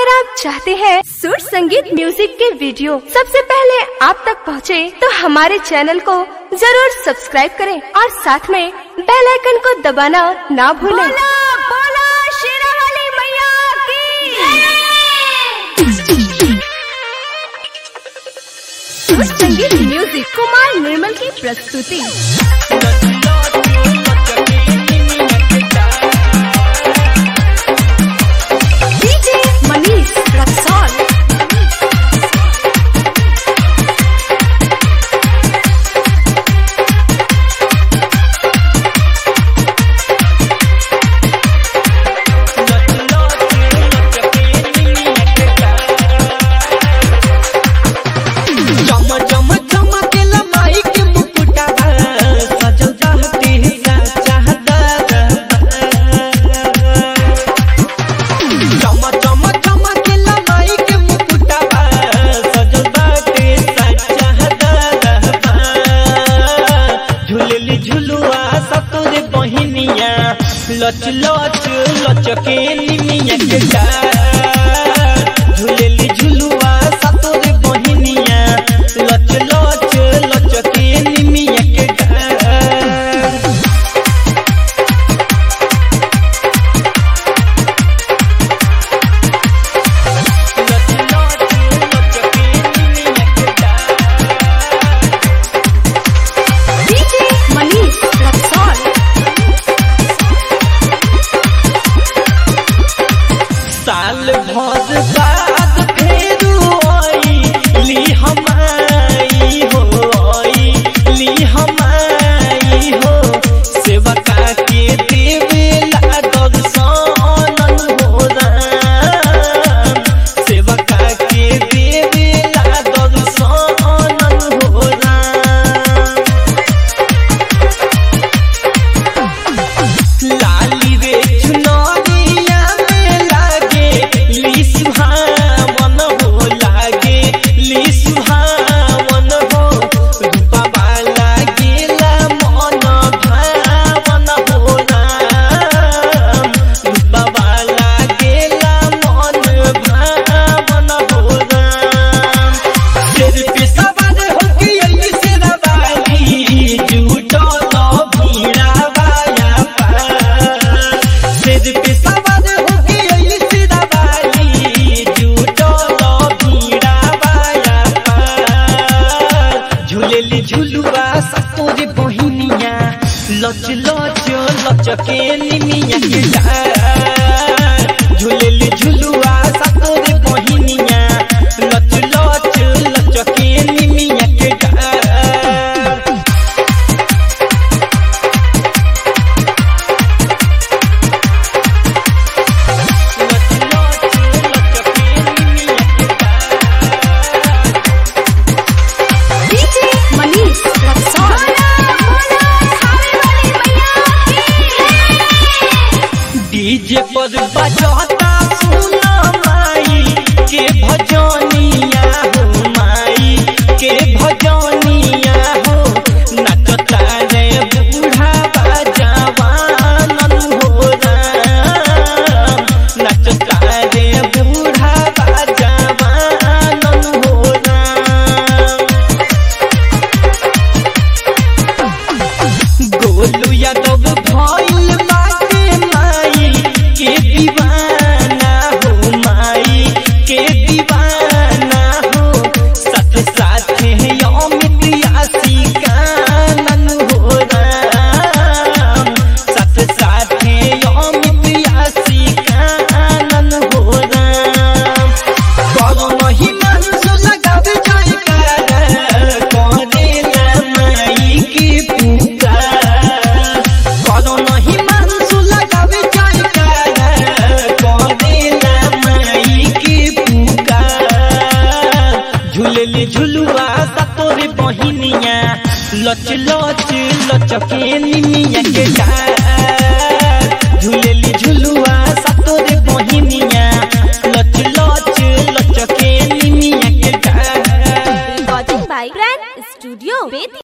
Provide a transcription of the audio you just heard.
अगर आप चाहते हैं सुर संगीत म्यूजिक के वीडियो सबसे पहले आप तक पहुंचे, तो हमारे चैनल को जरूर सब्सक्राइब करें और साथ में बेल आइकन को दबाना ना भूलें। बोला शेरावाली मैया की सुर संगीत म्यूजिक कुमार निर्मल की प्रस्तुति डीजे मनीष रक्सौल चम चम चमकेला माई के मुकुटा सजल चाहती चाहता चम चम चमकेला माई के मुकुटा सजल बाटे चाहता झूलेली झुलुआ सतोरे बहिनिया लच लच लचके निमिया के डार झूलेली झुलुआ सतोरे बहिनिया लच लच लचके निमिया के डार लच लच लचके निमिया के डार डीजे मनीष रक्सौल साल भर बाद फेरू आई ली हमाई हो आई ली हमाई हो सेवका के देवे लागल सानन हो राम सेवका के देवे लागल सानन हो राम लाली रे चुनरिया में लागे ली सुहावन हो लागे ली सुहावन हो रूपा वाला गेला मन भावन हो राम रूपा वाला गेला मन भावन हो राम सिर पे सवार होके अइली शेरावाली, जुटल भीड़ावाया पार। सिर पे सवार होके अइली शेरावाली, जुटल भीड़ावाया पार। झूलेली झुलुआ सतोरे बहिनिया लच लच लचके निमिया के डार झूलेली झुलुआ सतोरे बहिनिया लच लच लचके निमिया के डार लच लच लचके निमिया के डार डीजे मनीष रक्सौल डीजे पर बजता सुना माई के भजनिया हो माई के भजनिया हो नचता रे बूढ़ा जवानन हो राम नचता रे बूढ़ा जवानन हो राम गोलू यादव भइल बाटे माई के दीवाना हो माई के दीवाना हो साथ साथ अमित आशिकानन हो राम साथ साथ अमित आशिकानन हो राम करो नहीं मंसू लगावे जयकार करेला माई की पुकार करो नहीं मंसू लगावे जयकार करेला माई की पुकार झूलेली झुलुआ सतोरे बहिनिया लच लच लचके निमिया के डार